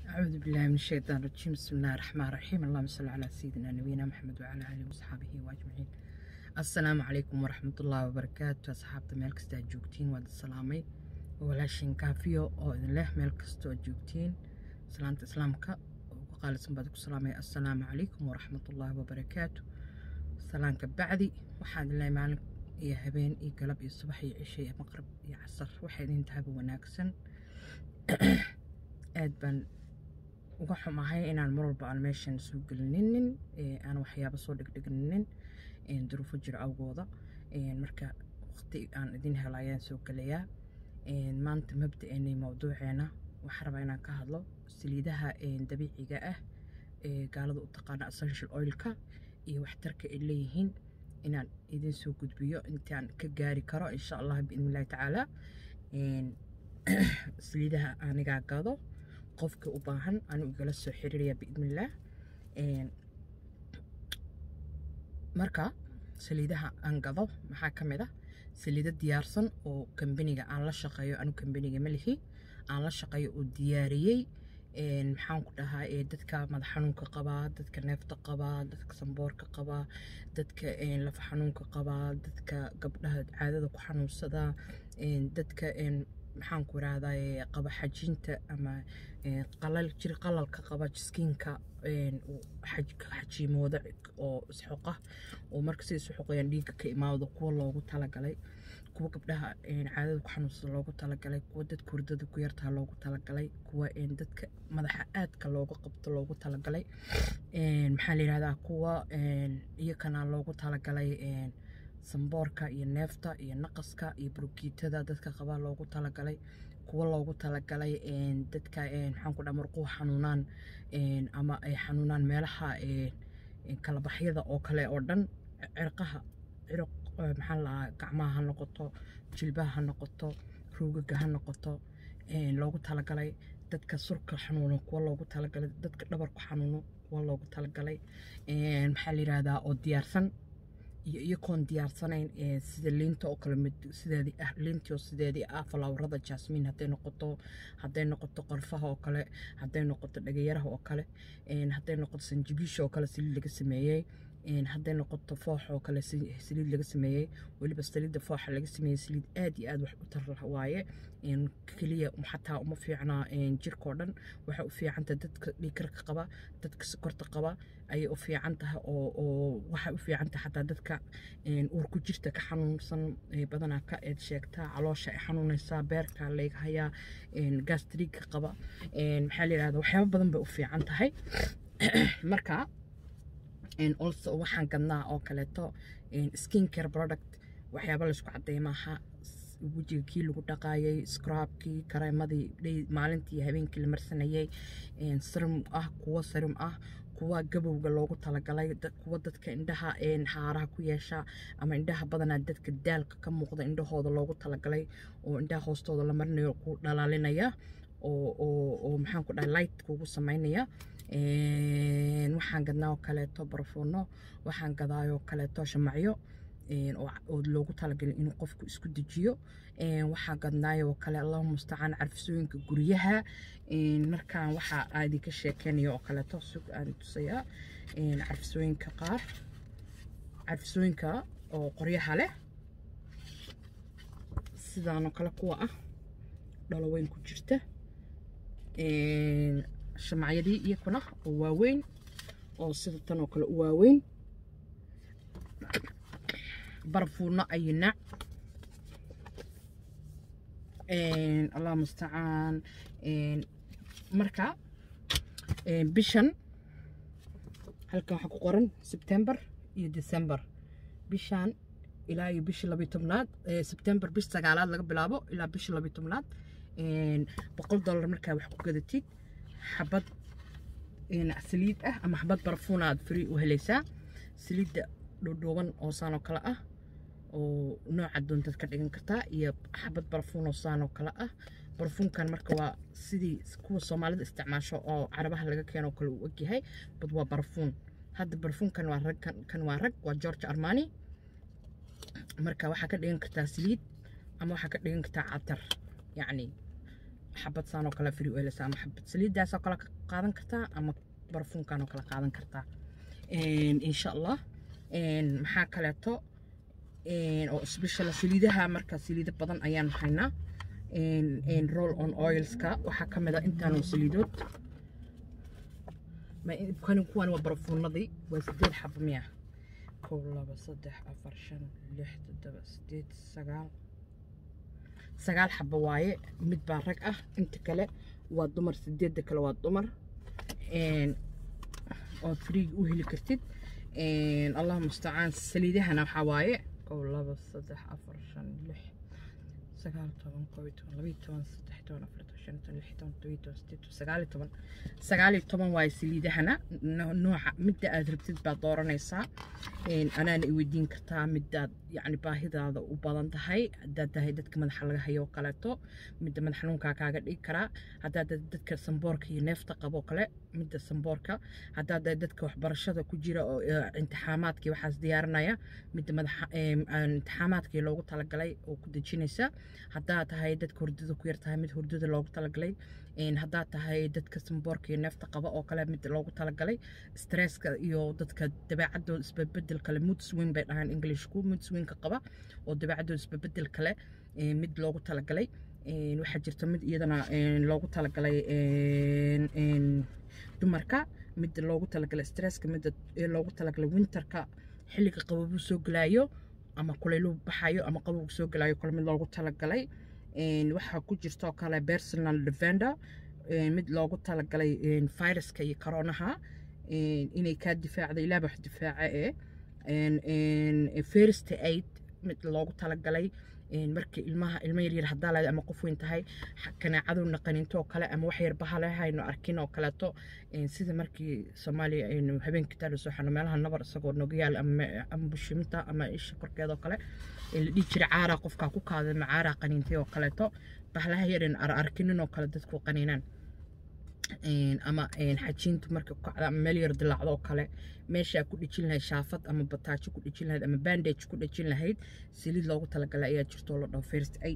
أعوذ بالله من الشيطان الرجيم بسم الله الرحمن الرحيم اللهم صل على سيدنا نبينا محمد وعلى آله وصحبه وأجمعين السلام عليكم ورحمة الله وبركاته أصحابتا meel kasta aad joogtiin waad salaamay walaashin kaafiyo oo idin leh meel kastoo aad joogtiin salaanta islaamka ugu qaalisan baad ku salaamay assalaamu calaykum waraxmatullaahi wabarakaatu salaanka bacdi waxaan idin leeyahay maalin iyo habeen iyo galab iyo subax iyo cisho iyo maqrib iyo casar waxay idin tahaba wanaagsan aad baan uga xumahay inaan mar walba aan meeshan soo gelininin aan waxyaabo soo dhigdhigninin duruufo jiro awgooda marka waqti aan idin helo ayaan soo gelayaa maanta mabda'eenay mawduuceena waxaan rabaa inaan ka hadlo saliidaha dabiiciga ah ee gaalada u taqaana essential oilka iyo waxtarka ay leeyihiin inaan idin soo gudbiyo intaan ka gaari karo insha allah biidnillahi tacaala saliidaha anigaa gado qofka u baahan anu igala soo xiriiraya biidnillaah marka saliidaha aan gado maxaa ka mid ah saliido diyaarsan oo kambaniga aan la shaqeeyo anu kambaniga ma lihi aan la shaqeeyo oo diyaariyey maxaan ku dhahaa dadka madax xanuunka qabaa dadka neefta qabaa dadka samboorka qabaa dadka lafa xanuunka qabaa dadka gabdhaha caadada ku xanuunsada dadka maxaan ku irahdaa qaba xajinta ama qalal jir qalalka qaba jiskiinka xajiimooda oo isxoqa oo marka siday isu xoqayaan dhiigga ka imaado kuwa loogu talagalay kuwa gabdhaha caadada ku xanuunsada loogu talagalay kuwa dadka hurdada ku yartaa loogu talagalay kuwa dadka madaxa aadka looga qabto loogu talagalay maxaa la yidhahdaa kuwa iyakana loogu talagalay samboorka iyo neefta iyo naqaska iyo burukiitada dadka qabaa loogu talagalay kuwa loogu talagalay dadka maxaan ku dhaha murquhu xanuunaan ama ay xanuunaan meelaha kalabaxyada oo kale oo dhan cirqaha ciruq maxaa lahaa gacmaha ha noqoto jilbaha ha noqoto ruugaga ha noqoto loogu talagalay dadka surka xanuuno kuwa loogu talagalay dadka dhabarku xanuuno kuwa loogu talagalay maxaa la yidhahdaa oo diyaarsan iyo iyakoon diyaarsanayn sida liinta oo kale mid sideedii ah liintii oo sideedii ah falaawarada jasmiin hadday noqoto hadday noqoto qorfaha oo kale hadday noqoto dhagayaraha oo kale hadday noqoto sanjibiisha oo kale saliid laga sameeyey hadday noqoto foox oo kale saliid laga sameeyey weliba saliidda fooxa laga sameeyey saliid aad iyo aad wax u tar waaye keliya xataa uma fiicnaa jirkao dhan waxay u fiicantahay dadka dhiikarka qaba dadka sokorta qaba ayay u fiican tahay oo waxay u fiican tahay xataa dadka uurku jirta ka xanuunsan badanaa ka eed sheegtaa caloosha ay xanuunaysaa beerka layga hayaa gastriga qaba maxaa la yidhahda waxyaabo badan bay u fiican tahay marka also waxaan gadnaa oo kaleeto skin care product waxyaaba laysku caddeeya maaha wejiga kii lagu dhaqaayay scrabkii kareemadii maalintii habeenkii la marsanayay sarum ah kuwa sarum ah kuwa gabowga loogu talagalay kuwa dadka indhaha xaaraha ku yeesha ama indhaha badanaa dadka daalka ka muuqda indhahooda loogu talagalay oo indhaha hoostooda la marinayo ku dhalaalinaya oo maxaan ku dhahay light kugu samaynaya waxaan gadnaa oo kaleeto barfuuno waxaan gadaayoo kaleeto shamacyo oo loogu talagalay inuu qofku isku dejiyo waxaa gadnaayoo kale allahu mustacaan carfisooyinka guryaha markaan waxaa aadinka sheekeynaya oo kaleeto sug aan tusayaa carfisooyinka qaar carfisooyinka oo qoryaha leh sidaanoo kale kuwa ah dhaloweyn ku jirta shamacyadii iyakuna oo waaweyn oo sida tan oo kale u waaweyn barfuuno ayinac allah mustacaan marka bishan halkan waxaa ku qoran sebtember iyo december bishan ilaa iyo bisha labiyo tobnaad sebtember bish sagaalaad laga bilaabo ilaa bisha labiyo tobnaad boqol dollar markaa wax ku gadatid xabad saliid ah ama xabad barfuuna aad free u helaysaa saliidda dhuudhuuban oo saan oo kale ah oo nooca doontaad ka dhigan kartaa iyo xabad barfuun oo saan oo kale ah barfuunkan marka waa sidii kuwa soomaalida isticmaasho oo carabaha laga keeno oo kale uu ogyahay bad waa barfuun hadda barfuunkan waa rag kan waa rag waa george armani marka waxaa ka dhigan kartaa saliid ama waxaa ka dhigan kartaa catar yacni xabad saan oo kale free oilis ama xabad saliidaas oo kale ka qaadan kartaa ama barfuunkan oo kale qaadan kartaa insha allah maxaa kaleeto oo special saliidaha marka saliido badan ayaan haynaa roll on oilska waxaa ka mid a intaanoo saliidood kani kuwan waa barfuunadii waa sideed xabo miya kow laba saddex afar shan lix toddoba sideed sagaal sagaal xabo waaye mid baa rag ah inta kale waa dumar sideedda kale waa dumar ood friig u heli kartid allah mustacaan saliidahana waxaa waaye kow laba saddex afar shan lix sagaal toban kow iyo toban labiyo toban saddex toban afar toban shan toban lix toban todobiyo toban sideed toban sagaal iyo toban sagaal iyo toban waaye saliidahana nooca midda aad rabtid baad dooranaysaa anaana i weydiin kartaa midaad yacni baahidaada u badan tahay haddaad tahay dadka madaxa laga hayo oo kaleeto midda madax xanuunkaa kaaga dhigi karaa haddaad tahay dadka samboorka iyo neefta qaboo kale midda samboorka haddaad tahay dadka waxbarashada ku jira oo imtixaamaadkii waxaas diyaarinaya midda madaxa imtixaamaadkii loogu talagalay oo ku dejinaysa haddaad tahay dadka hurdada ku yar tahay mid hurdada loogu talagalay haddaad tahay dadka samboorka iyo neefta qaba oo kale mid loogu talagalay stresska iyo dadka dabeecadooda isbabedel kale mood swing bay dhahaan englishku mood swingka qaba oo dabeecadooda isbabedel kale mid loogu talagalay waxaa jirta mid iyadana loogu talagalay dumarka mid loogu talagalay stresska mid loogu talagalay winterka xilliga qababuu soo gelaayo ama kulaylu baxayo ama qabowgu soo gelaayo kale mid loogu talagalay waxaa ku jirtoo kale personal defender mid loogu talagalay viruska iyo koronaha inay kaa difaacda ilaaba wax difaaca ee first aid mid loogu talagalay markii ilmaha ilmo yaryar haddaa leedahay ama qof weyn tahay kanaacadu naqanintoo kale ama wax yar bahalehayno arkin oo kaleeto sida markii soomaaliya aynu habeenkii taa lasoo xano meelaha nabar isagoo nogayaal ama bushiminta ama isha korkeeda oo kale la dhihi jiray caaraa qofkaa ku kaaday ma caaraa qaniintay oo kaleeto bahalaha yarin ar arkinin oo kale dadku qaniinaan ama xajiintu marka ku kacda ama meel yar dilaacdo oo kale meeshaa ku dhejin lahayd shaafad ama bataajo ku dhejin lahayd ama bandage ku dhejin lahayd saliid loogu talagalay ayaa jirto oo la dhaho first aid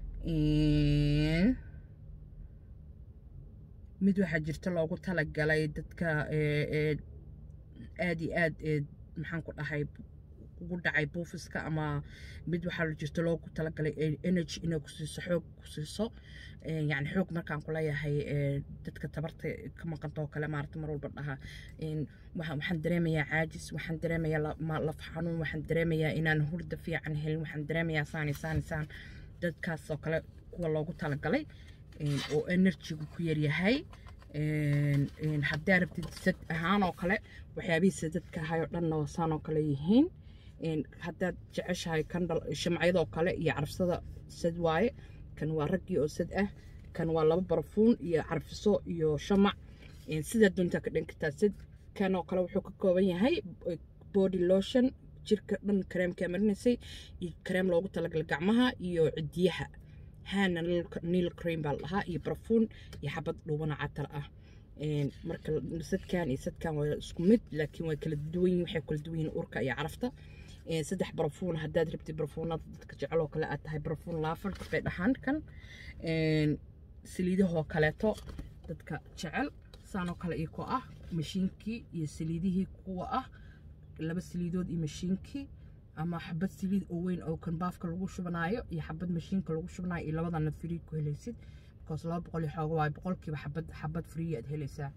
mid waxaa jirta loogu talagalay dadka aad iyo aad maxaan ku dhahay ugu dhacay buufiska ama mid waxaa jirta loogu talagalay energy inay ku siiso xoog ku siiso yani xoog markaan ku leeyahay dadka tabarta ka maqanta oo kale maarata mar walba dhaha waxaan dareemayaa caajis waxaan dareemayaa laf xanuun waxaan dareemayaa inaan hurda fiican helin waxaan dareemayaa saani saani saan dadkaas oo kale kuwa loogu talagalay oo enerjigu ku yaryahay haddaa rabtid sad ahaan oo kale waxyaabihii sadadka ahay oo dhanna wasaan oo kale yihiin haddaad jeceshahay kandhal shamcyadoo kale iyo carfsada sad waaye kan waa raggii oo sad ah kan waa laba barafuun iyo carfiso iyo shamac sidaa doontaa ka dhan kartaa sad kan oo kale wuxuu ka kooban yahay body lotion jirka dhan kareemkaa marinaysay iyo kareem loogu talagalay gacmaha iyo cidiyaha haana niil cream baa la dhahaa iyo barafuun iyo xabad dhuubana catar ah marka sadkan iyo sadkan waa isku mid laakiin way kala duwan yihin waxay kala duwan yihin urka iyo carafta saddex barafuun haddaad rabtid barafuunada dadka jecel oo kale aad tahay barafuun laafar bay dhahaan kan saliidahoo kaleeto dadka jecel saanoo kale iyo ko ah mashiinkii iyo saliidihii kuwa ah laba saliidood iyo mashiinkii ama xabad saliid oo weyn oo kan baafka lagu shubanaayo iyo xabad mashiinka lagu shubanayo iyo labadana free ku helaysid because laba boqol iyo xooga waayo boqolkiiba xabad xabad free aad helaysaa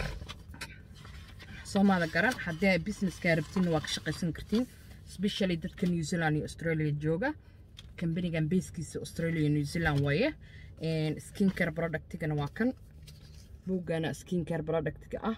soomaada garan haddii ay businesskaa rabtiin waa ka shaqaysan kartiin especially dadka new zealand iyo australia jooga kambanigan beeskiisa australia iyo new zealand waaye skin care productigana waa kan buugana skin care productiga ah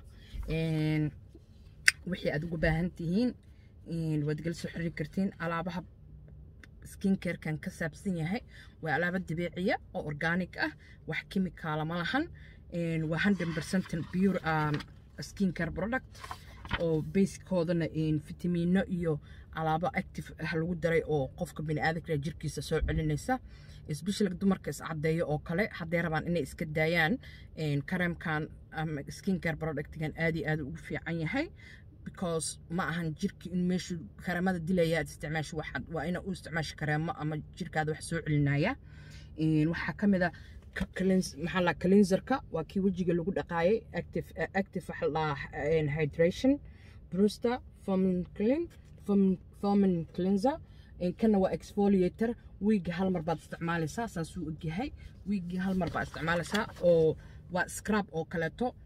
wixii aad ugu baahan tihiin waad gala soo xiriiri kartiin alaabaha skin carekan ka saabsan yahay waa alaabo dabiiciya oo organic ah wax kimikaala ma lahan waa hundred percent pure skin care product oo basekoodana fitamiino iyo alaabo active ah lagu daray oo qofka biniaadanka jirkiisa soo celinaysa especially dumarka iscadeeyo oo kale hadday rabaan inay iska daayaan kareemkan ama skin care productgan aad iyo aad ugu fiican yahay because ma ahan jirki in meeshu kareemada dilaya aad isticmaasho waxaad waa ina u isticmaasho kareemo ama jirkaada wax soo celinaya waxaa ka mid a maxaa la cleanserka waa kii wejiga lagu dhaqaayay active active waxa la dhahaa hydration bruster fomin clean fomin cleanser kana waa exfoliator wiigi hal mar baad isticmaalaysaa saasuu ogyahay wiigi hal mar baad isticmaalaysaa oo waa scrub oo kaleeto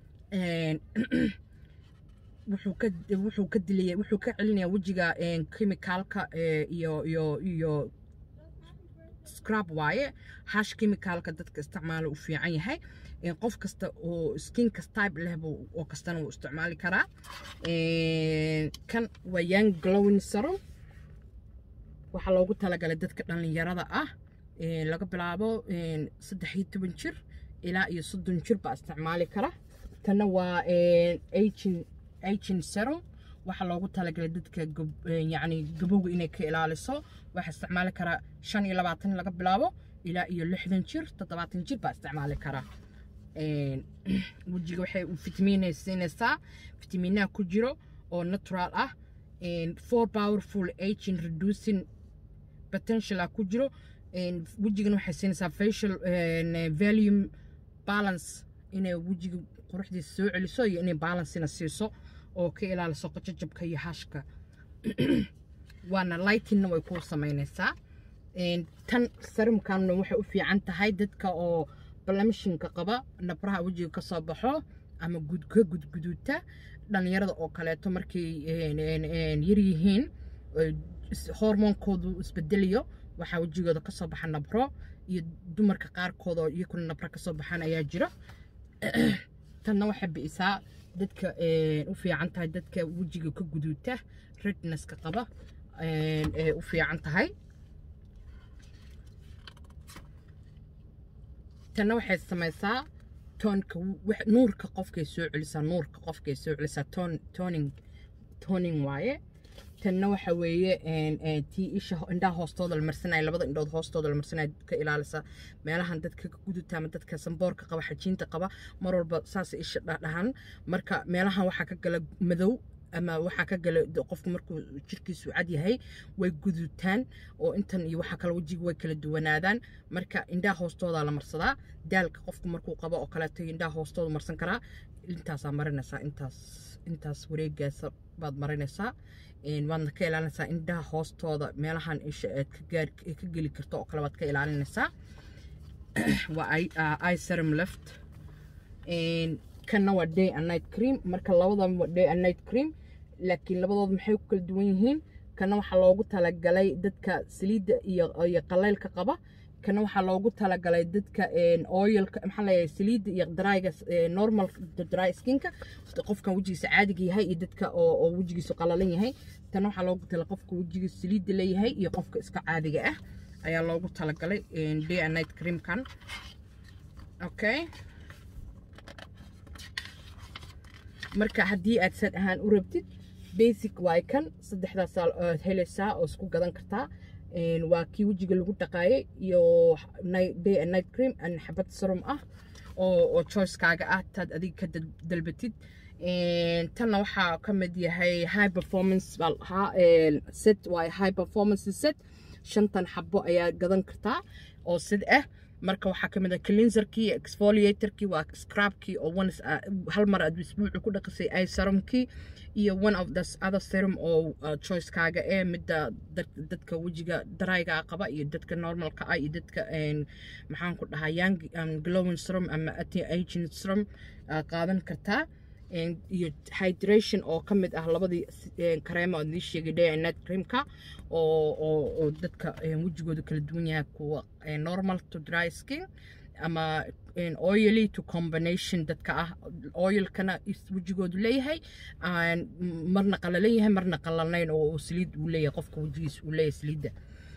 wuxuu ka wuxuu ka dilaya wuxuu ka celinayaa wejiga chemicalka iyo iyo iyo scrub waaye hash chemicalka dadka isticmaala u fiican yahay qof kasta oo skinka type leh oo kastana wuu isticmaali karaa kan waa young glowing serum waxaa loogu talagalay dadka dhallinyarada ah laga bilaabo saddex iyo toban jir ilaa iyo soddon jir baa isticmaali kara tanna waa aging aging serum waxaa loogu talagalay dadka yacni gabowga inay ka ilaaliso waxaa isticmaali karaa shan iyo labaatan laga bilaabo ilaa iyo lixdan jir toddobaatan jir baa isticmaali karaa wejiga waxay fitamiinay siinaysaa fitamiinaha ku jiro oo natural ah four powerful aging reducing potential ah ku jiro wejigana waxay siinaysaa facial volume balance inay wejiga quruxdiisa soo celiso iyo inay balancena siiso oo ka ilaaliso qajajabka iyo hashka waana lightingna way kuu samaynaysaa tan sarumkanna waxay u fiican tahay dadka oo blamishinka qaba nabraha wejiga ka soo baxo ama ka gudguduuta dhallinyarada oo kaleeto markay yaryihiin hormoonkoodu isbedelayo waxaa wejigooda kasoo baxa nabro iyo dumarka qaarkood oo iyakuna nabro kasoo baxaan ayaa jira tanna waxay bi'isaa dadka u fiican tahay dadka wejiga ka guduuta rednesska qaba ee u fiican tahay tanna waxay samaysaa toonka nuurka qofkay soo celisaa nuurka qofkay soo celisaa ton toning toning waaye tanna waxa weeye tii isha indhaha hoostooda la marsanaya labada indhood hoostooda la marsanaya ka ilaalisa meelahan dadka ka guduta ama dadka samboorka qaba xajiinta qaba mar walba saas isha dhahan marka meelahan waxaa ka gala madow ama waxaa ka gala qofku markuu jirkiisu cad yahay way gudutaan oo intan iyo waxaa kale wejiga way kala duwanaadaan marka indhaha hoostooda la marsadaa daalka qofku markuu qabo oo kaleeto indhaha hoostooda marsan karaa intaasaa marinaysaa intaas intaas wareegaasa baad marinaysaa waadna ka ilaalinaysaa indhaha hoostooda meelahan isha aad ka geli karto oo kale waad ka ilaalinaysaa waa iserum left kanna waa day and night cream marka labadan waa day and night cream laakiin labadood maxay ku kala duwan yihiin kana waxaa loogu talagalay dadka saliidda iyo iyo qaleylka qaba kana waxaa loogu talagalay dadka oilka maxaa leeyahay saliidda iyo dryga normal dry skinka qofkan wejigiisa caadiga yahay iyo dadka oo oo wejigiisu qalalan yahay tan waxaa loogu talagalay qofka wejigiisa saliidda leeyahay iyo qofka iska caadiga ah ayaa loogu talagalay day and night creamkan okay marka haddii aad sad ahaan u rabtid basic waay kan saddexdaasaa aad helaysaa oo isku gadan kartaa waa kii wejiga lagu dhaqaayay iyo day and night cream and xabad serum ah oo oo choicekaaga ah taad adiga ka dalbatid tanna waxaa ka mid yahay high performance baa lahaa set waay high performance set shantan xabo ayaa gadan kartaa oo sid ah marka waxaa kamid ah cleanserkii exfoliatorkii waa scrubkii oo one hal mar aad isbuucu ku dhaqisay ay serumkii iyo one of the other serum oo choicekaaga ee midda dadka wejiga darayga qaba iyo dadka normalka ah iyo dadka maxaan ku dhahaa young glowing serum ama aging serum qaadan kartaa iyo hydration oo ka mid ah labadii kareemo oo nii sheegay day and night creamka oo oo oo dadka wejigooda kala duwan yahay kuwa normal to dry skin ama oily to combination dadka ah oilkana wejigoodu leeyahay marna qalalan yahay marna qalanayn oo saliid uu leeyahay qofka wejigiisa uu leeyahay saliidda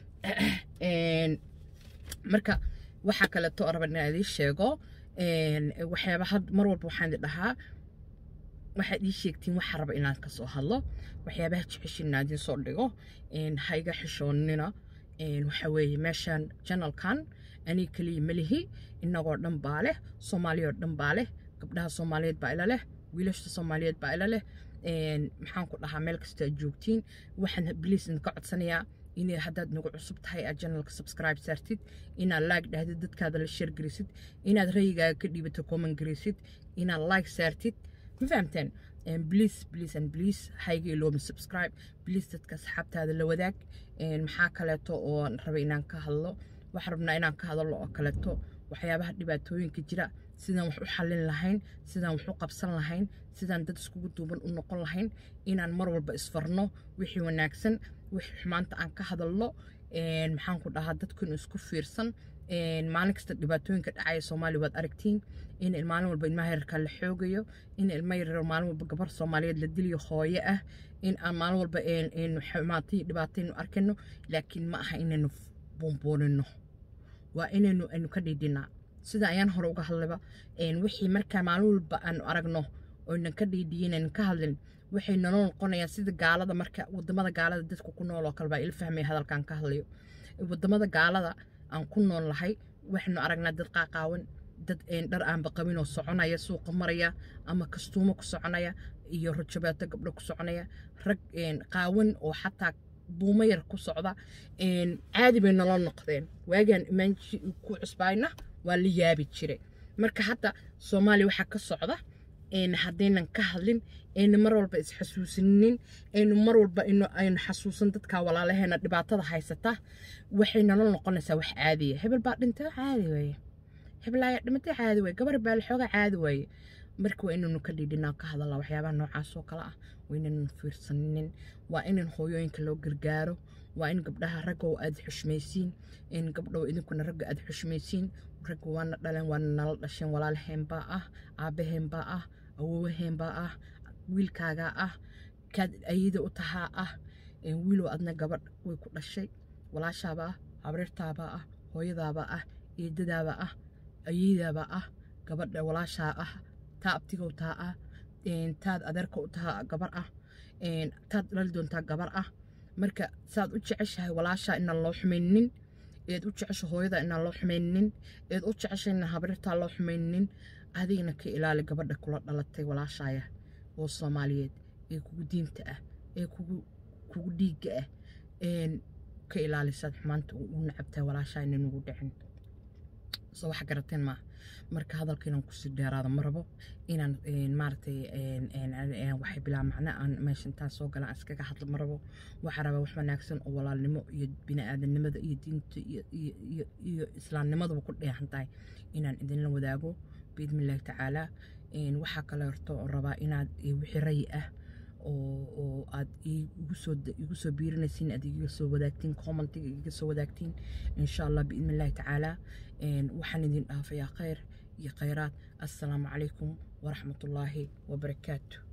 marka waxaa kaleeto raba inaan idii sheego waxyaaba had mar walba waxaan idin dhahaa waxaad ii sheegtiin waxa raba inaan ka soo hadlo waxyaabaha jeceshin inaan idiin soo dhigo ha iga xishoonina waxa weeye meeshaan janalkan anii keliya melihi innagoo dhan baa leh soomaaliyoo dhan baa leh gabdhaha soomaaliyeed baa ila leh wiilasha soomaaliyeed baa ila leh maxaan ku dhahaa meel kasta aad joogtiin waxaan biliis idinka codsanayaa inay haddaad nagu cusub tahay aad janalka subscribe saartid inaad like dhahdid dadkaada la share garisid inaad rayigaaga ka dhiibato comment garisid inaad like saartid ma fahamteen please please and please hayga ilooma subscribe please dadka asxaabtaada la wadaag maxaa kaleeto oo raba inaan ka hadlo waxaan rabnaa inaan ka hadallo oo kaleeto waxyaabaha dhibaatooyinka jira sidaan wax u xallin lahayn sidaan wax u qabsan lahayn sidaan dad iskugu duuban u noqon lahayn inaan mar walba isfarno wixii wanaagsan wixii xumaanta aan ka hadalno maxaan ku dhahaa dadkun isku fiirsan maalin kasta dhibaatooyinka dhacaya soomaaliya waad aragtiin in maalin walba ilmaha yararka la xoogayo in ilma yarar maalin walba gabar soomaaliyeed la diliyo hooye ah in aan maalin walba xumaatay dhibaataynu arkayno laakiin ma aha inaynu buunbuunino waa inaynu aynu ka dhiidhinaa sida ayaan hore uga hadlayba wixii markaa maalin walba aanu aragno oynan ka dhiidhiyin aynan ka hadlin waxay nolol noqonayaan sida gaalada marka wadamada gaalada dadka ku nool oo kale baa ila fahmaya hadalkaan ka hadlayo wadamada gaalada aan ku nool lahay waxaynu aragnaa dad qaaqaawan dad dhar aanba qabin oo soconaya suuqa maraya ama kastuumo ku soconaya iyo rajabeeto gabdho ku soconaya rag qaawan oo xataa buumo yar ku socda caadi bay nolol noqdeen waagaan imaanji ku cusbaayna waa la yaabi jire marka hadda soomaaliya waxaa ka socda haddaynan ka hadlin aynu mar walba isxasuusinin aynu mar walba aynu xasuusan dadka walaalaheena dhibaatada haysata waxay nolol noqonaysaa wax caadiya hebel baa dhintay caadi waaye hebel ayaa dhimatay caadi waaye gabar baa la xooga caadi waaye marka waa inaynu ka dhidhinaa ka hadalaa waxyaabaha noocaas oo kale ah waa inaynu fiirsaninin waa inan hooyooyinka loo gargaaro waa in gabdhaha raggow aad xushmaysiin in gabdhow idinkuna ragga aad xushmaysiin ragga waana dhaleen waana nala dhasheen walaalaheenbaa ah aabbaheenbaa ah awowaheenbaa ah wiilkaagaa ah kaad ayada u tahaa ah wiilow adna gabadh way ku dhashay walaashaabaa ah habreertaabaa ah hooyadaabaa ah eedadaabaa ah ayadaabaa ah gabadha walaashaa ah taa abtigow taa ah taad adeerka u tahaa gabar ah taad dhali doontaa gabar ah marka saad u jeceshahay walaashaa inaan loo xumaynin eed u jecesha hooyada inaan loo xumaynin eed u jecesha inaan habreertaa loo xumaynin adigna ka ilaali gabadha kula dhalatay walaashaaya oo soomaaliyeed ee kugu diinta ah ee kugu kugu dhiigga ah ka ilaalisaad xumaanta u nacabtaa walaashaa inay nugu dhicin soo wax garateen maaha marka hadalka inaan kusii dheeraado ma rabo inaan maaragtay waxay bilaa macno aan meesha intaan soo galaan iskaga hadlo ma rabo waxaa rabaa wax wanaagsan oo walaalnimo iyo bini'aadanimada iyo diinta iyo islaamnimaduba ku dheehan tahay inaan idinla wadaago biidni illaahi tacaalaa waxaa kale horto rabaa inaad wixii rayi ah oo aad igu soo biirinaysiin aad iga soo wadaagtiin commentiga iga soo wadaagtiin insha allah biidni illaahi tacaalaa waxaan idin dhaafayaa khayr iyo khayraad assalaamu calaykum waraxmatullaahi wabarakaatu